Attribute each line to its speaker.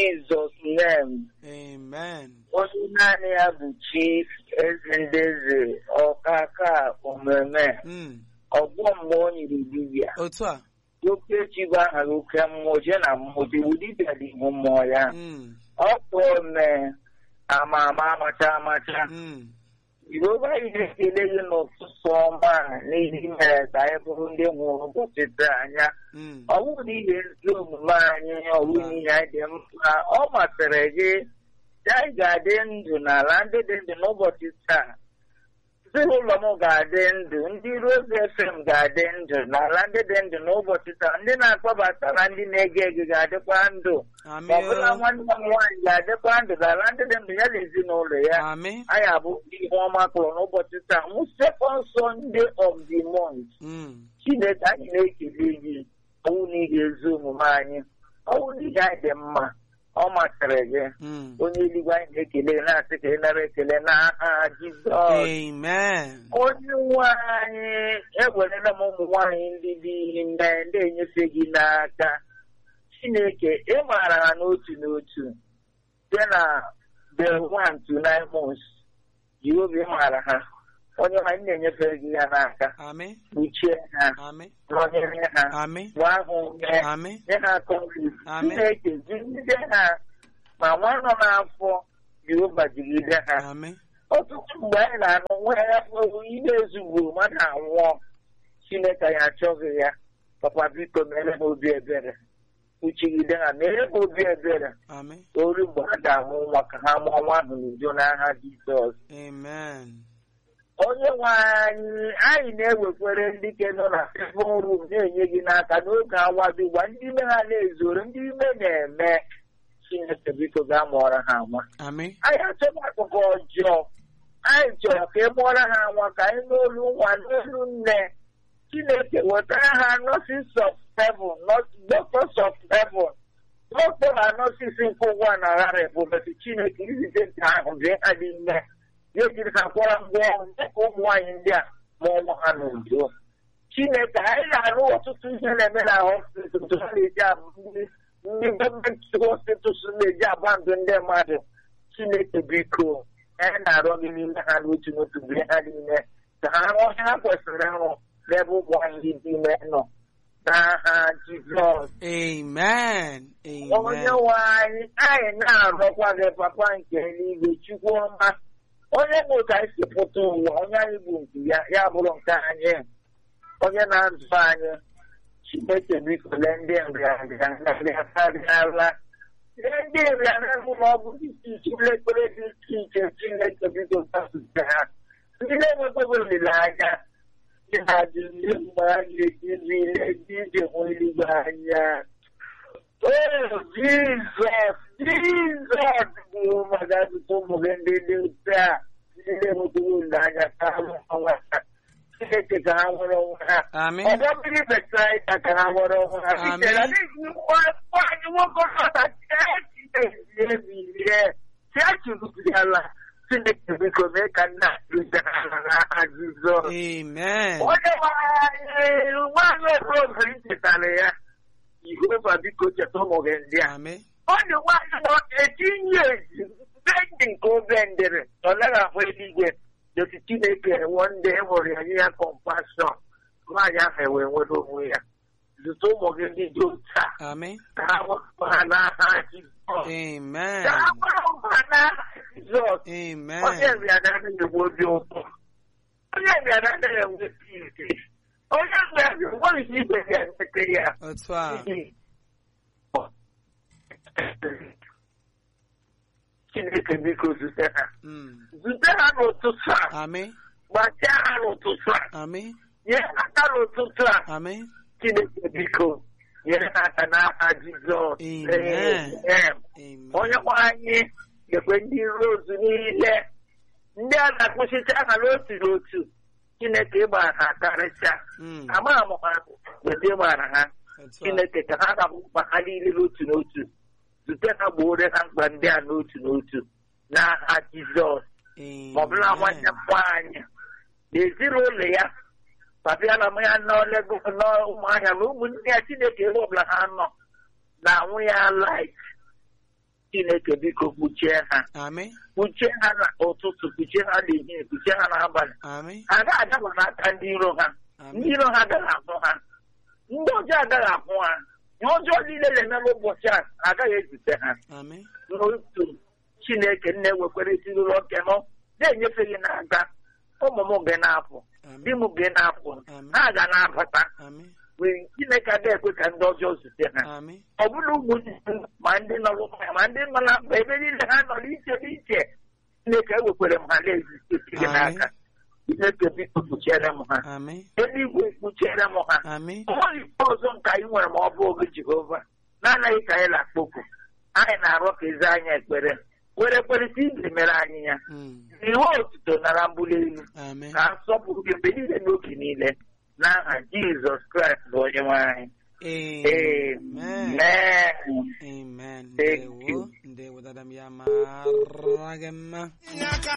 Speaker 1: Jizọs name
Speaker 2: Amen.
Speaker 1: onye naanị ya bụ chief ezendeze ọkaka omume
Speaker 2: Mm.
Speaker 1: ọgwọ mmụọ o nyiri dibịa
Speaker 2: Otu a.
Speaker 1: okechi bụ aha gị oke mmụọ jee na mmụọ iwu dibịa dị ihu mmụọ ya
Speaker 2: Mm.
Speaker 1: ọkụ ome ama ama amacha amacha
Speaker 2: Mm.
Speaker 1: Jehova anyị na-ekele gị n'ụtụtụ ọma a n'ihi mere ka anyị bụrụ ndị nwụrụ ụbọchị taa anya
Speaker 2: Mm.
Speaker 1: ọ bụrụ na ihe ezi omume anyị ọ bụrụ n'ihe anyị dị mkpa ọ masịrị gị na anyị ga-adị ndụ n'ala ndị dị ndụ n'ụbọchị taa ezinụlọ m ga-adị ndụ ndị Rose FM ga-adị ndụ n'ala ndị dị ndụ n'ụbọchị taa ndị na-akpọbata na ndị na-ege ege ga-adịkwa ndụ
Speaker 2: Amị
Speaker 1: ma ọ bụla
Speaker 2: o.
Speaker 1: nwanne m nwaanyị ga-adịkwa ndụ n'ala ndị dị ndụ ya na ezinụlọ ya
Speaker 2: Amị.
Speaker 1: anyị abụ ihe ọma kpọrọ n'ụbọchị taa mụ second Sunday of the month
Speaker 2: Mm.
Speaker 1: Chineke anyị na-ekele gị ọwụ n'ihi ezi omume anyị ọwụ n'ihi anyị dị mma ọ masịrị gị
Speaker 2: Mm.
Speaker 1: onye eluigwe anyị na-ekele gị na-asị ka ị nara ekele n'aha Jizọs
Speaker 2: Amen.
Speaker 1: onye nwe anyị ewerela m ụmụ nwaanyị ndị dị ime ndị enyefe gị n'aka Chineke ị maara ha n'otu n'otu site na the one to nine months Jehova ị maara ha onye nwe anyị na-enyefe gị ya n'aka
Speaker 2: Amị.
Speaker 1: kpuchie ha
Speaker 2: Amị.
Speaker 1: nọnyere ha
Speaker 2: Amị.
Speaker 1: gbaa ha ume
Speaker 2: Amị.
Speaker 1: nye ha kọnflikt
Speaker 2: Amen.
Speaker 1: Chineke jigide ha ma nwa nọ n'afọ Jehova jigide ha
Speaker 2: Amị.
Speaker 1: ọtụtụ mgbe anyị na-anụ nwa ya ime ezugbo mmadụ anwụọ Chineke ya achọghị ya papa biko mere m obi ebere kpuchigide ha mere m obi ebere
Speaker 2: Amị.
Speaker 1: ori mgbe ha ga-amụ nwa ka ha mụọ nwa ahụ n'udo n'aha Jizọs
Speaker 2: Amen.
Speaker 1: onye nwe anyị anyị na-ewekwere ndị ke nọ na fevon rum na-enye gị n'aka n'oge awa dị ugbu a ndị ime ha na-ezoro ndị ime na-eme Chineke biko gaa mụọrọ ha nwa
Speaker 2: Amị.
Speaker 1: anyị achọghị akụkọ ọjọọ anyị chọrọ ka ị mụọrọ ha nwa ka anyị n'olu nwa n'olu nne Chineke wetara ha nurses of heaven doctors of heaven dọkịta na nọọsis nke ụwa na ghara ebubesi Chineke izite nke ahụ bịa ha n'ime ya ejiri ha kwara ngwa ọrụ dịka ụmụ nwaanyị ndị a mụọ nwa ha n'udo Chineke anyị na-arụ ọtụtụ ihe na-eme na hospital ha na-eji abụ ndị ndị gọọmenti hospitals na-eji agba ndụ ndị mmadụ Chineke biko anyị na-arịọ gị n'ime ha n'otu n'otu mgbe ha niile ka ha rụọ ihe ha kwesịrị ịrụ n'ebe ụmụ anyị dị ime nọ n'aha Jizọs
Speaker 2: Amen.
Speaker 1: onye
Speaker 2: Amen.
Speaker 1: nwe anyị anyị na-arịọkwa gị papa nke eluigwe chukwu ọma onye bụ ka anyị si pụta ụwa onye anyị bụ nke ya ya bụrụ nke anyị onye na-azụ anyị Chineke biko lee ndị nrịanrịa nrịanrịala lee ndị nrịanrịa ụlọ ọgwụ dị iche iche ụlọ ekpere dị iche iche Chineke biko gbasute ha ndị na-enwekwaghị olileanya ndị na-adị ndị mgbe a ga-eji niile ndị ije hụ eluigwe anya Oh, Jesus, Jesus bụ maka asụsụ ụmụ gị ndị dị ute a ndị na-enwetaghị olileanya ka ha nwee onwe ha Chineke ka ha nwere onwe ha
Speaker 2: Amị.
Speaker 1: ọdọ mmiri Besaida ka ha nwere onwe ha
Speaker 2: Amen.
Speaker 1: Chineke adịghị nwaanyị nwoke ọzọ ebirie chiachirụbiala Chineke biko mee ka nna rụzara n'aha Jizọs
Speaker 2: Amen.
Speaker 1: onye nwanyị nwaanyị okorobịa chetara ya Jehova biko cheta ụmụ gị ndị a
Speaker 2: Amị.
Speaker 1: ọ dị nwaanyị nọ etinye ezi ndị nke obe ndịrị ọ naghị ahụ eluigwe dosi Chineke ewo ndị enwere ya nye ya kọmpashọn nwaanyị ahụ ewee nwere onwe ya zụta ụmụ gị ndị dị otu a
Speaker 2: Amị.
Speaker 1: ka ha gbapụ ha n'aha Jizọs
Speaker 2: Amen.
Speaker 1: ka ha gbapụ ha n'aha Jizọs onye
Speaker 2: Amen.
Speaker 1: nrịanrịa anaghị enwe obi ụtọ onye nrịanrịa anaghị enwe ike onye nrịanrịa enweghị igwe ga-enweta ya
Speaker 2: Otu a.
Speaker 1: Chineke biko zute ha
Speaker 2: Mm.
Speaker 1: zute ha n'ụtụtụ a
Speaker 2: Amị.
Speaker 1: gbachaa ha n'ụtụtụ a
Speaker 2: Amị.
Speaker 1: nye ha aka n'ụtụtụ a
Speaker 2: Amị.
Speaker 1: Chineke biko nyere ha aka n'aka Jizọs
Speaker 2: Amen.
Speaker 1: Amen.
Speaker 2: Amen.
Speaker 1: onye nwe anyị gekwe ndị rozu niile ndị a na-akpụchicha ha n'otu n'otu Chineke ịgbara ha karịsịa
Speaker 2: Mm.
Speaker 1: amaghị m ha weta ịgbara ha
Speaker 2: Otu a.
Speaker 1: Chineke ka ha ga mkpa ha niile n'otu n'otu zute ha gboore ha mkpa ndị a n'otu n'otu n'aha Jizọs ma ọ bụla nwanne m nwaanyị na ezinụlọ ya papiala m ya nọ Lagos n'ụmụahịa na ụmụnne ya Chineke ebe ọbụla ha nọ na-anwụ ya light chineke biko kpuchie ha
Speaker 2: Amị.
Speaker 1: kpuchie ha n'ụtụtụ kpuchie ha n'ehihie kpuchie ha n'abalị
Speaker 2: Amị.
Speaker 1: ha agaghị adaba n'aka ndị iro ha ndị
Speaker 2: Amị.
Speaker 1: iro ha agaghị ahụ ha ndị ọjọọ agaghị ahụ ha ihe ọjọọ niile na-eme n'ụbọchị a agaghị ezute ha
Speaker 2: Amị.
Speaker 1: n'otu chineke nne wekwere ezinụlọ nke m na-enyefe gị n'aka ụmụ m gị na-apụ di
Speaker 2: Amị.
Speaker 1: m gị na-apụ
Speaker 2: Amị.
Speaker 1: ha ga na-abata
Speaker 2: Amị.
Speaker 1: wee chineke agaghị ekwe ka ndị ọjọọ zute ha
Speaker 2: Amị.
Speaker 1: ọ bụla ụmụnne m ma ndị nọ n'ụlọ ma ndị nọ na mba ebe niile ha nọ n'iche n'iche chineke ewekwere m ha na-ezite gị n'aka chineke biko kpuchiere m ha
Speaker 2: Amị.
Speaker 1: eluigwe kpuchiere m ha
Speaker 2: Amị.
Speaker 1: onweghị ikpe ọzọ nke anyị nwere ma ọ bụ oge jehova na-anaghị ka anyị na-akpọku anyị na-arọ ka ezi anyị ekpere were kperịta ibe mere anyị ya
Speaker 2: Mm.
Speaker 1: ihe otuto nara mbuli elu
Speaker 2: Amị.
Speaker 1: ka nsọpụrụ gị mgbe niile n'oge niile n'aha jizọs kraịst bụ onye nwe anyị
Speaker 2: Amen.
Speaker 1: amen
Speaker 2: Amen.
Speaker 1: Thank
Speaker 2: Ndewo.
Speaker 1: you.
Speaker 2: Ndewo dada m ya mara gị mma.